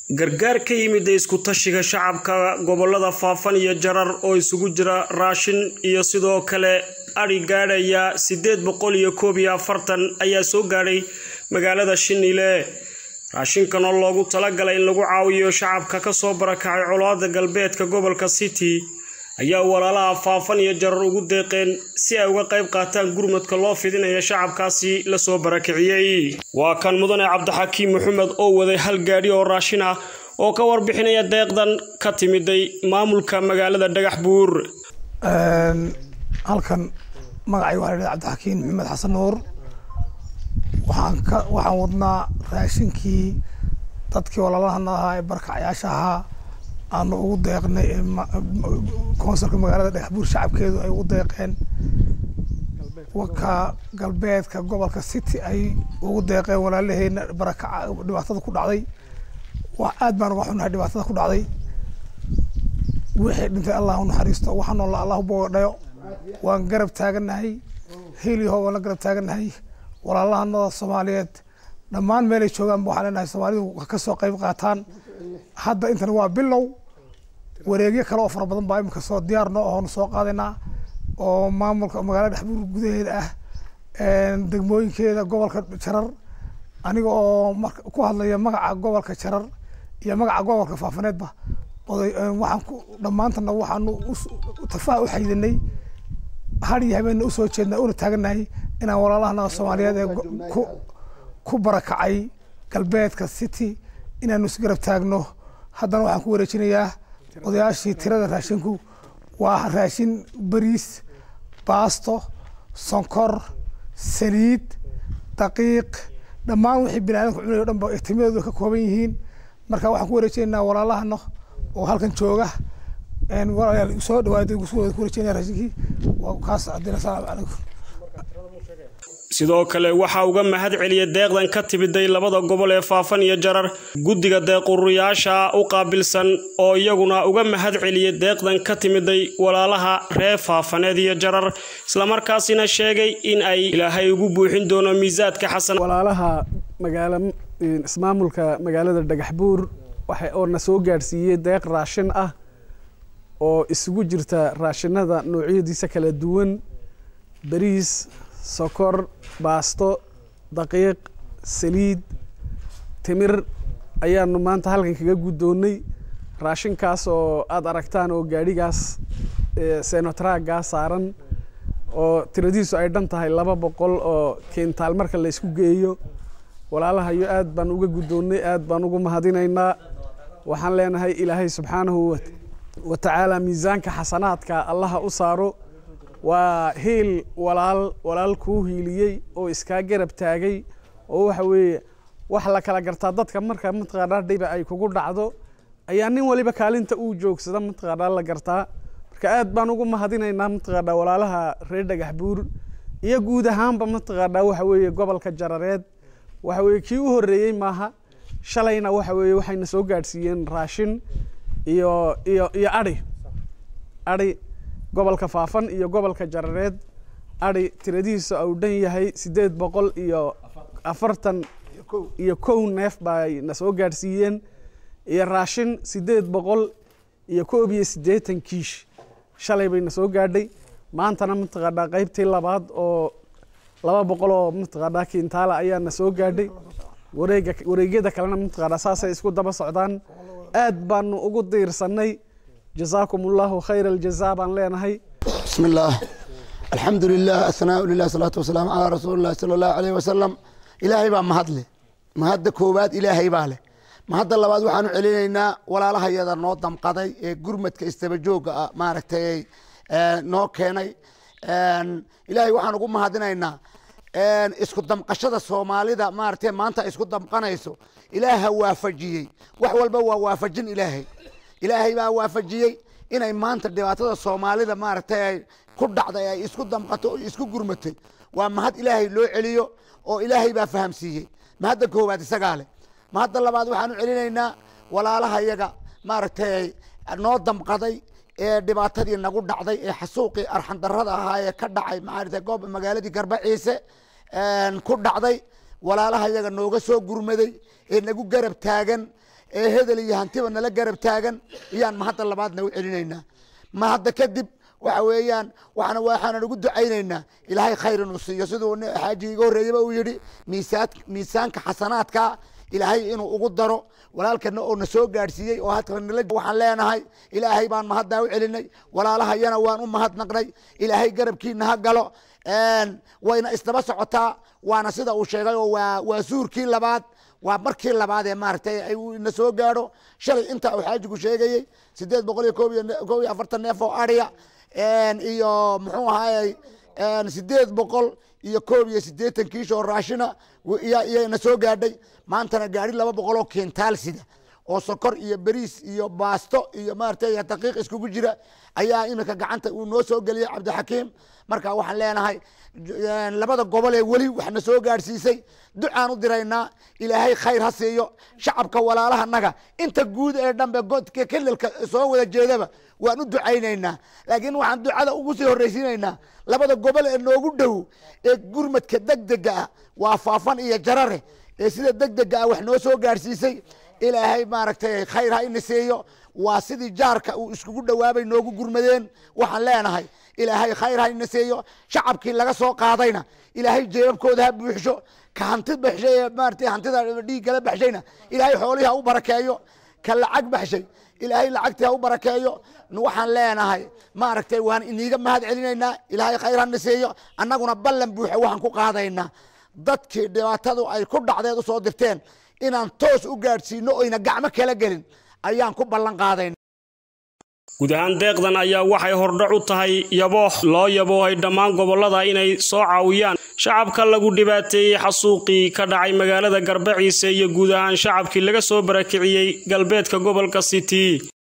gargaar ka yimid isku tashiga shacabka gobolada faafan iyo jarar oo isugu jira raashin iyo sidoo kale adhi gaadhaya sideed boqol iyo koob iyo afartan ayaa soo gaadhay magaalada shinile raashinkan oo loogu talagalay in lagu caawiyo shacabka kasoo barakacay colaada galbeedka gobolka city ayaa walaalaha faafan iyo jarar ugu deeqeen si ay uga qayb qaataan gurmadka loo fidinayo shacabkaasi lasoo barakiciyey waa kan mudane cabdixakiim maxamed oo waday hal gaadhi oo raashin ah oo ka warbixinaya deeqdan ka timiday maamulka magaalada dhagax buur halkan magacay waa la cabdixakiim maxamed xasan nuur waxaan ka waxaan wadnaa raashinkii dadkii walaalahana ahaa ee barkacyaasha ahaa aanu ugu deeqnay koonsulka magaalada dhagaxbuur shacabkeedu ay ugu deeqeen waka galbeedka gobolka city ay ugu deeqeen walaalaheena barakaca dhibaatada ku dhacday wax aad baan uga xunahay dhibaatada ku dhacday wixii dhintay allah u naxariisto waxa noola allah boodhayo waan garab taaganahay heliyaho waan la garab taaganahay walaalahanada soomaaliyeed dhammaan meelay joogaanba waxaan leenahay soomaalidu ka soo qayb qaataan hadda intan waa bilow wareegyo kale oo fara badan baa imika soo diyaar noo ahoonu soo qaadaynaa oo maamulka magaalada dhexbuur gudaheeda ah degmooyinkeeda gobolka jarar aniga oo ku hadlaya magaca gobolka jarar iyo magaca gobolka faafaneedba oday waxaan ku dhammaantana waxaanu tafaa u xaydinay har iyo habeenna usoo jeednaa una taaganahay inaan walaalahana soomaaliyeed ee ku barakacay galbeedka city inaanu isgarab taagno haddana waxaan ku wareejinayaa odayaashii tirada raashinku waa raashin bariis baasto sonkor saliid daqiiq dhammaan wixii bini aadamka cunay o dhan ba ihtimadoodu ka kooban yihiin marka waxaan ku wareejinaynaa walaalahana oo halkan jooga walaalayaal soo dhawaada ku wareejinaya raashinkii waa kaas adina asalaamu calaykum sidoo kale waxaa uga mahad celiyay deeqdan ka timiday labada gobol ee faafan iyo jarar guddiga deequriyaasha u qaabilsan oo iyaguna uga mahad celiyay deeqdan ka timiday walaalaha reer faafaneed iyo jarar islamarkaasina sheegay in ay ilaahay ugu buuxin doono miisaadka xasan walaalaha magaala ismaamulka magaalada dhagaxbuur waxa oo na soo gaadhsiiyey deeq raashin ah oo isugu jirta raashinada noocyadiisa kala duwan bariis sokor baasto daqiiq saliid timir ayaanu maanta halkan kaga guddoonnay raashinkaas oo aada aragtaan oo gaadhigaas senotraaggaa saaran oo tiradiisu ay dhan tahay laba boqol oo kentaal marka la isku geeyo walaalahayo aad baan uga guddoonnay aad baan ugu mahadinaynaa waxaan leenahay ilaahay subxaanahu wa tacaala miisaanka xasanaadka allaha u saaro waa hiil walaal walaal kuu hiiliyey oo iskaa garab taagay oo waxa weeye wax la kala gartaa dadka marka mataqaanaa dhiba ay kugu dhacdo ayaa nin waliba kaalinta uu joogsada mataqaanaa la gartaa marka aad baan ugu mahadinaynaa mataqaanaa walaalaha reer dhagax buur iyo guud ahaanba mataqaanaa waxa weeye gobolka jarareed waxa weeye kii u horreeyey maaha shalayna waxa weeye waxayna soo gaadhsiiyeen raashin iyo iyo iyo adhi adhi gobolka faafan iyo gobolka jarareed adhi tiradihiisa uu dhan yahay siddeed boqol iyo afartan iyo kow neef bay na soo gaadhsiiyeen iyo raashin siddeed boqol iyo koob iyo siddeetan kiish shalay bay na soo gaadhay maantana mataqaanaa qaybtii labaad oo laba boqol oo mataqaanaa kintaala ayaa na soo gaadhay wareega wareegyada kalena mataqaanaa saasay isku daba socdaan aad baanu ugu diirsanay جزاكم الله خير الجزاء بان لeenahay بسم الله الحمد لله الثناء لله الصلاة والسلام على رسول الله صلى الله عليه وسلم إلهي baa mahad leh mahadda koowaad ilaahay baa leh mahadda labaad waxaanu celinaynaa walaalaha yada noo damqaday ee gurmadka istabajooga ah maaragtay noo keenay ilaahay waxaan ugu mahadinaynaa isku damqashada soomaalida maaragtay maanta isku damqanayso ilaaha waafajiyey wax walba waa waafajin ilaahay ilaahay baa waafajiyey inay maanta dhibaatada soomaalida maaragtay ay ku dhacday ay isku damqato o isku gurmatay waa mahad ilaahay loo celiyo oo ilaahay baa fahamsiiyey mahadda koowaad isagaa leh mahadda labaad waxaanu celinaynaa walaalaha yaga maaragtay noo damqaday ee dhibaatadii nagu dhacday ee xasuuqii arxandarada ahaa ee ka dhacay maaragtay goob magaaladii garbaciise ku dhacday walaalaha yaga nooga soo gurmaday ee nagu garab taagan ee hedel iyo hantiba nala garab taagan iyaan mahadda labaadna u celinaynaa mahadda kadib waxa weeyaan waxaana waxaanan ugu ducaynaynaa ilaahay khayr inuu siiyo siduu xaaji iga horreeyaba uu yidhi miisaan miisaanka xasanaadka ilaahay inuu ugu daro walaalkana oo na soo gaadhsiiyey oo hadka nala waxaan leenahay ilaahay baan mahaddaa u celinay walaalahayana waan u mahadnaqnay ilaahay garabkiina ha galo wayna isdaba socotaa waana sida uu sheegay oo waa waa suurkii labaad waa markii labaad ee maaragtay na soo gaadho shalay inta uu xaajigu sheegayey sideed boqol iyo koob iyo koob iyo afartan neef oo adhiya iyo muxuu ahaayey sideed boqol iyo koob iyo siddeetan kiish oo raashina iyana soo gaadhay maantana gaari laba boqol oo kentaal sida oo sokor iyo beriis iyo baasto iyo maaragtay daqiiq iskugu jira ayaa iminka gacanta uu noo soo geliyey cabdixakiim marka waxaan leenahay labada gobol ee weli waxna soo gaadhsiisay ducaan u diraynaa ilaahay khayr ha siiyo shacabka walaalahanaga inta guud ee dhanbe godka kelilka soo wada jeedaba waan u ducaynaynaa laakiin waxaan ducada ugu sii horraysiinaynaa labada gobol ee noogu dhow ee gurmadka degdega ah waa faafan iyo jarare ee sida degdega ah wax noo soo gaadhsiisay ilaahay maaragtay khayr ha iniseeyo waa sidii jaarka uu iskugu dhowaabay noogu gurmadeen waxaan leenahay ilaahay khayr ha iniseeyo shacabkii laga soo qaadayna ilaahay jeebabkooda ha buuxsho ka hanti baxshay ee maaragtay hantida dhiiggala baxshayna ilaahay xoolihii ha u barakeeyo ka lacag baxshay ilaahay lacagtii ha u barakeeyo waxaan leenahay maaragtay waan iniiga mahad celinaynaa ilaahay khayr ha niseeyo annaguna ballan buuxa waxaan ku qaadaynaa dadkii dhibaatadu ay ku dhacdeed usoo dirteen inaan toos u gaadhsiino oyna gacmo kala gelin ayaan ku ballan qaadayna guud ahaan deeqdan ayaa waxay hordhac u tahay yabooh loo yaboohay dhammaan gobollada inay soo caawiyaan shacabka lagu dhibaateeyey xasuuqii ka dhacay magaalada garbaciise iyo guud ahaan shacabkii laga soo barakiciyey galbeedka gobolka city